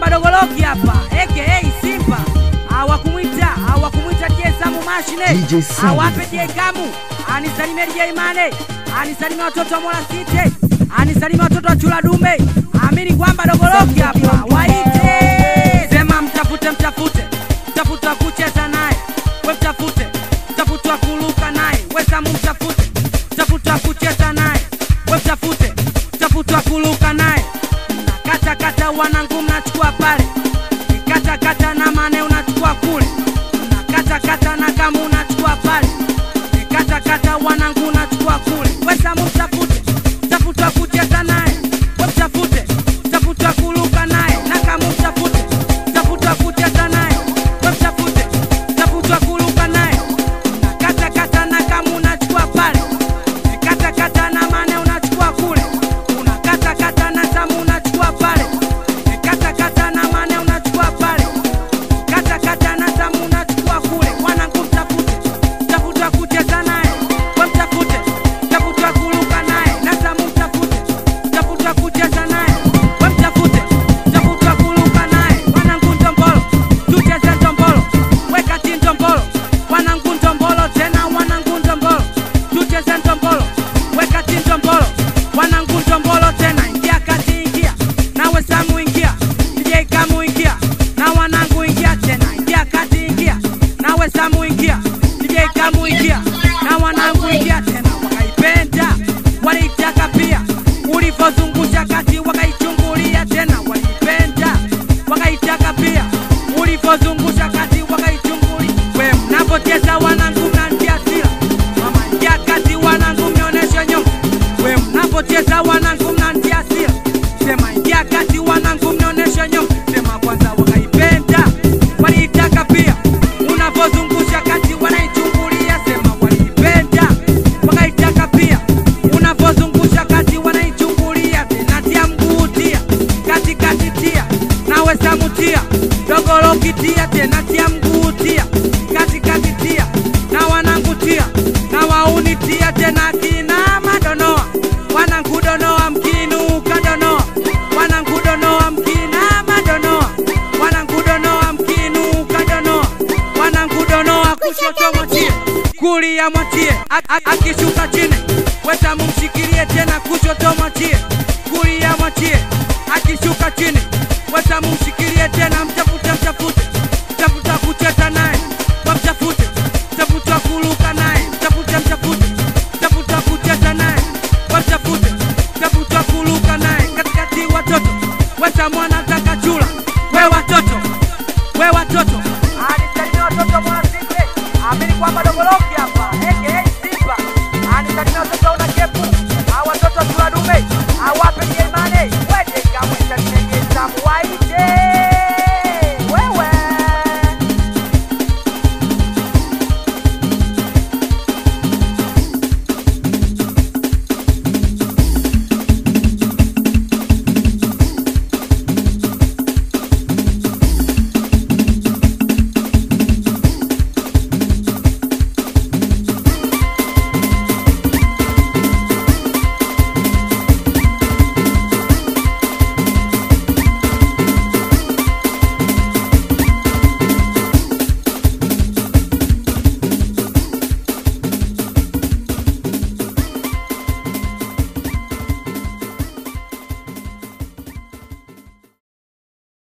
kwamba dogoloki hapa aka Simba hawakumwita hawakumwita DJ Samu mashine DJ Samu. awape DJ Kamu anisalimie DJ Mane anisalimie watoto wa Mola City anisalimie watoto wa Chula Dume amini kwamba dogoloki hapa waite sema mtafute mtafute mtafute wa kucheza naye we mtafute mtafute wa kuruka naye we Samu mtafute mtafute wa kucheza naye we mtafute mtafute wa kuruka naye kata kata wanangu mnachukua pale kata kata na mane unachukua kule kata kata na kama unachukua pale kata kata wanangu unachukua kule we Samu mtafute mtafute wa kucheza naye we mtafute mtafute wa kuruka naye na kama mtafute mtafute wa kucheza naye we mtafute mtafute wa kuruka naye kata kata na kama unachukua pale kata kata na mane unachukua kule unakata kata na Samu unachukua pale kata kata na mane unachukua pale kata kata na Samu unachukua kule mwanangu mtafute mtafute wa kucheza naye we mtafute mtafute wa kuruka naye na Samu mtafute mtafute wa kucheza naye we mtafute mtafute wa kuruka naye mwanangu ndombolo tucheze ndombolo wekati ndombolo wanangu ndombolo tena wanangu ndombolo tucheze ndombolo wekati ndombolo wanangu ndombolo tena ingia kati ingia nawe Samu ingia DJ Kamu ingia na wanangu ingia tena ingia kati ingia nawe Samu ingia DJ Kamu ingia na wanangu ingia tena wakaipenda waliitaka pia ulivyozungusha kati wakaichungulia tena waliipenda wakaitaka pia ulivyozungusha kati wakaichungulia we mnapocheza wanangu mnantia sila mama ingia kati wanangu mnionyeshe nyonga we mnapocheza wanangu mnantia sila sema ingia kati wanangu mnionyeshe nyonga sema kwanza wakaipenda waliitaka pia unavyozungusha kati wanaichungulia sema waliipenda wakaitaka pia unavyozungusha kati wanaichungulia tena tia mguu tia katikati tia nawe Samu tia dogoloki tia tena tia mguu tia katikati tia na wanangu tia na wauni tia tena kina madonoa wanangu donoa mkinuka donoa wanangu donoa mkina madonoa wanangu donoa mkinuka donoa wanangu donoa kushoto mwatie kulia mwatie A- a- akishuka chini wetamu mshikilie tena kushoto mwatie kulia mwatie akishuka chini wetamu mshikilie tena mtafute mtafute mtafute wa kucheza naye wamtafute mtafute wa kuruka naye mtafute mtafute mtafute wa kucheza naye wamtafute mtafute wa kuruka naye katikati watoto wetamwana taka chula we watoto we watoto alisalimia watoto mwanasike amini kwamba dogoloki